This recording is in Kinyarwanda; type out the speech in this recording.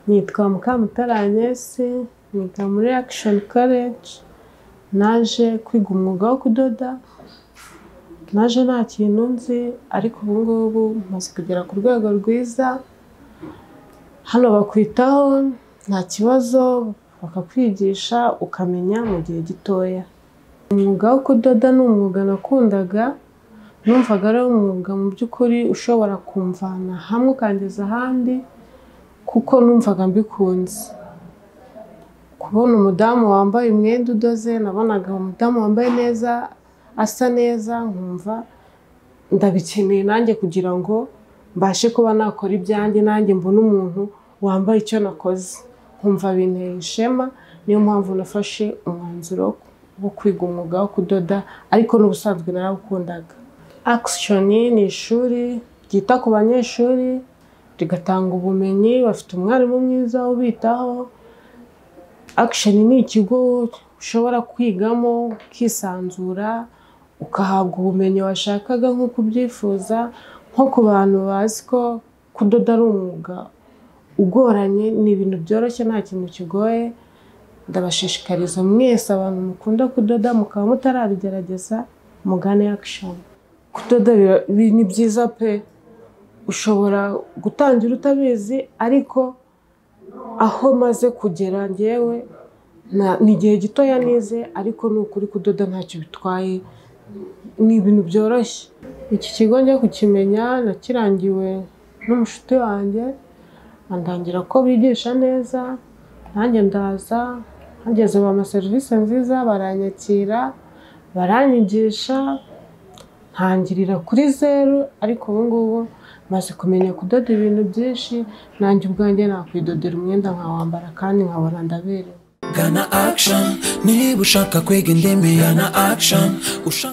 Nitwa Mukamutari Agnes, niga muri Action College, naje kwiga umwuga wo kudoda, naje nta kintu nzi ariko ubu ngubu maze kugera ku rwego rwiza, hano bakwitaho nta kibazo bakakwigisha ukamenya mu gihe gitoya. Umwuga wo kudoda ni umwuga nakundaga, numvaga ari umwuga mu by'ukuri ushobora kumvana hamwe ukangeza ahandi kuko numvaga mbikunze. Kubona umudamu wambaye umwenda udoze, nabonaga umudamu wambaye neza, asa neza, nkumva ndabikeneye nanjye kugira ngo mbashe kuba nakora ibyanjye nanjye mbone umuntu wambaye icyo nakoze. Nkumva binteye ishema, niyo mpamvu nafashe umwanzuro wo kwiga umwuga wo kudoda ariko n'ubusanzwe narawukundaga. Action ni ishuri ryita ku banyeshuri, rigatanga ubumenyi, bafite umwarimu mwiza ubitaho, Action ni ikigo ushobora kwigamo ukisanzura, ugahabwa ubumenyi washakaga nk'uko ubyifuza, nko ku bantu bazi ko kudoda ari umwuga ugoranye, ni ibintu byoroshye nta kintu kigoye, ndabashishikariza mwese abantu mukunda kudoda mukaba mutarabigerageza mugane Action. Kudoda ni byiza pe! Ushobora gutangira utabizi ariko aho maze kugera njyewe ni igihe gitoya nize ariko ni ukuri kudoda ntacyo bitwaye, ni ibintu byoroshye. Iki kigo njya kukimenya nakirangiwe n'umushuti wanjye, andangira ko bigisha neza, nanjye ndaza, hageze bampa serivisi nziza, baranyakira, baranyigisha, ntangirira kuri zeru ariko ubu ngubu maze kumenya kudoda ibintu byinshi, nanjye ubwanjye nakwidodera umwenda nkawambara kandi nkabona ndaberewe. Gana Action niba ushaka kwiga indimi gana Action ushaka